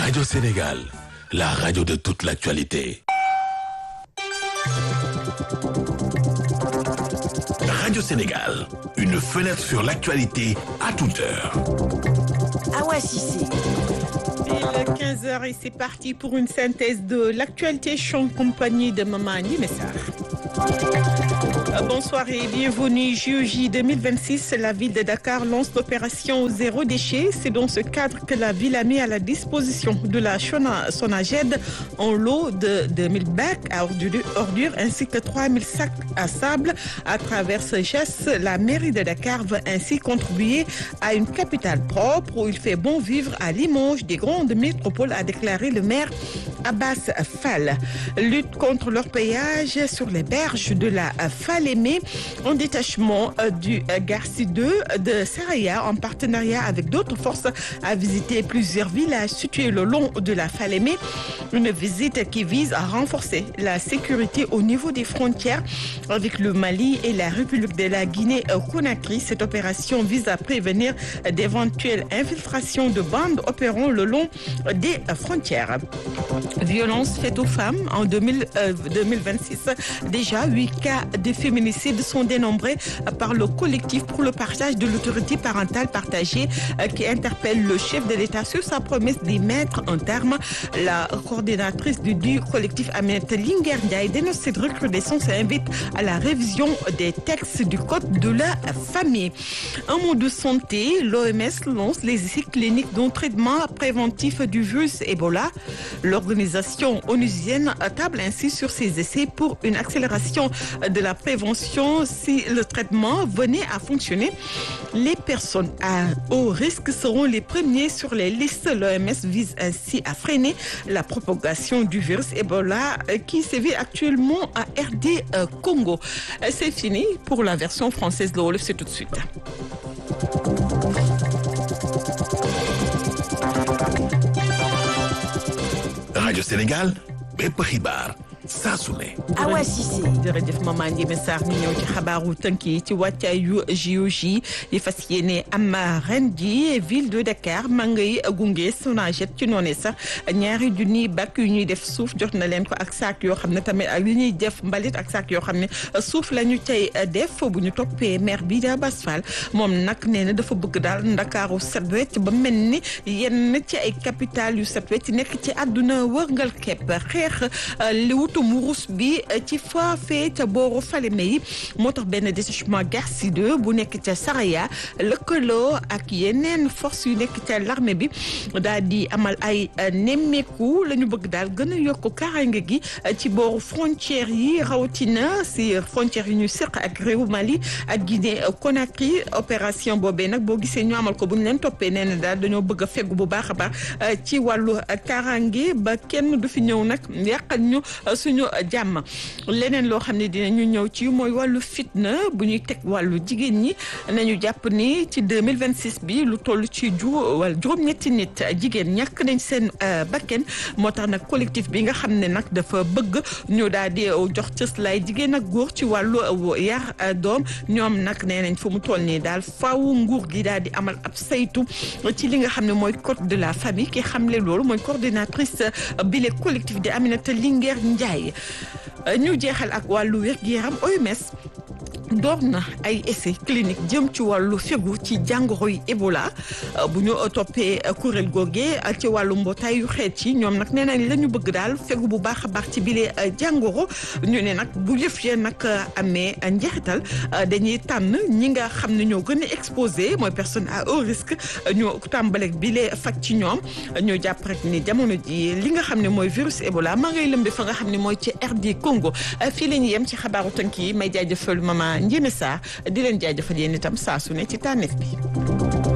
Radio Sénégal, la radio de toute l'actualité. Radio Sénégal, une fenêtre sur l'actualité à toute heure. Awa Cissé. Il est 15h et c'est parti pour une synthèse de l'actualité. Je suis en compagnie de Maman Messar. Bonsoir et bienvenue. JOJ 2026, la ville de Dakar lance l'opération Zéro déchet. C'est dans ce cadre que la ville a mis à la disposition de la Sonaged un lot de 2000 bacs à ordures, ordures ainsi que 3000 sacs à sable. À travers ce geste, la mairie de Dakar veut ainsi contribuer à une capitale propre où il fait bon vivre à Limoges des grandes métropoles, a déclaré le maire Abbas Fall. Lutte contre leur péage sur les berges de la Falémé, en détachement du Garci 2 de Saraya en partenariat avec d'autres forces a visité plusieurs villages situés le long de la Falémé. Une visite qui vise à renforcer la sécurité au niveau des frontières avec le Mali et la République de la Guinée-Conakry. Cette opération vise à prévenir d'éventuelles infiltrations de bandes opérant le long des frontières. Violence faite aux femmes en 2000, euh, 2026. Déjà, 8 cas de féminicide sont dénombrés par le collectif pour le partage de l'autorité parentale partagée euh, qui interpelle le chef de l'État sur sa promesse d'y mettre un terme. La coordinatrice du, du collectif Aminette Lingerdia dénonce cette recrudescence et invite à la révision des textes du Code de la famille. Un mot de santé, l'OMS lance les essais cliniques d'un traitement préventif du virus Ebola. L'organisation onusienne table ainsi sur ces essais pour une accélération de la prévention si le traitement venait à fonctionner. Les personnes à haut risque seront les premiers sur les listes. L'OMS vise ainsi à freiner la propagation du virus Ebola qui sévit actuellement à RD Congo. C'est fini pour la version française de Wolof, c'est tout de suite. Radio Sénégal, bépp xibaar saa su ne. Awa Cissé. jërëjëf maman Ndiémé Sarr ñu ñëw ci xabaaru tënk yi ci wàccaayu JOJ yi fas yéene am ren ji ville de Dakar ma ngay gunge Sonaged ci noonu sax ñaari junni bakk yu ñuy def suuf jot na leen ko ak saak yoo xam ne tamit ak li ñuy def mbalit ak saak yoo xam ne suuf la ñu cay def bu ñu toppee maire bi da Bass Fall moom nag nee na dafa bëgg daal Ndakaaru set wecc ba mel ni yenn ci ay capital yu set wecc nekk ci àdduna wërngal képp xeex li wutum wurus bi ci faafee ca booru Falémé yi moo tax benn détachement Garci 2 bu nekk ca Saraya lëkkaloo ak yeneen force yu nekk ca l'armée bi daal di amal ay nemmeeku la ñu bëgg daal gën a yokk kaaraange gi ci booru frontière yi rawatina si frontière yi ñu seq ak réewu Mali ak Guinée Conakry opération boobee nag boo gisee ñu amal ko bu ñu leen toppee nee na daal dañoo bëgg a fegu bu baax a baax ci wàllu kaaraange ba kenn du fi ñëw nag yàqal ñu suñu jàmm leneen loo xam ne dinañu ñëw ci mooy wàllu fitna bu ñuy teg wàllu jigéen ñi nañu jàpp ni ci 2026 bi lu toll ci ju wala juróom-ñetti nit jigéen ñàkk nañ seen bakken moo tax nag collectif bi nga xam ne nag dafa bëgg ñu daal di jox cëslaay jigéen ak góor ci wàllu yar doom ñoom nag nee nañ fu mu toll nii daal faawu nguur gi daal di amal ab saytu ci li nga xam ne mooy code de la famille ki xamle loolu mooy coordinatrice bi le collectif di Aminata Linguère Ndiaye ñu jeexal ak wàllu wér-gu-yaram OMS door na ay essai clinique jëm ci wàllu fegu ci jàngoro yi Ebola bu ñu toppee kuréel googee ci wàllu mbootaayu xeet yi ñoom nag nee nañ la ñu bëgg daal fegu bu baax a baax ci bile jàngoro ñu ne nag bu yëf yee nag amee njeexital dañuy tànn ñi nga xam ne ñoo gën a exposé mooy personne à haut risque ñu tàmbaleeg bile faj ci ñoom ñu jàpp rek ni jamono ji li nga xam ne mooy virus Ebola maa ngay lëmbe fa nga xam ne mooy ci RD Congo fii la ñu yem ci xabaaru tënk yi may jaajëfal mama Ndiémé Sarr di leen jaajëfal yéen itam saa su ne ci tànneef bi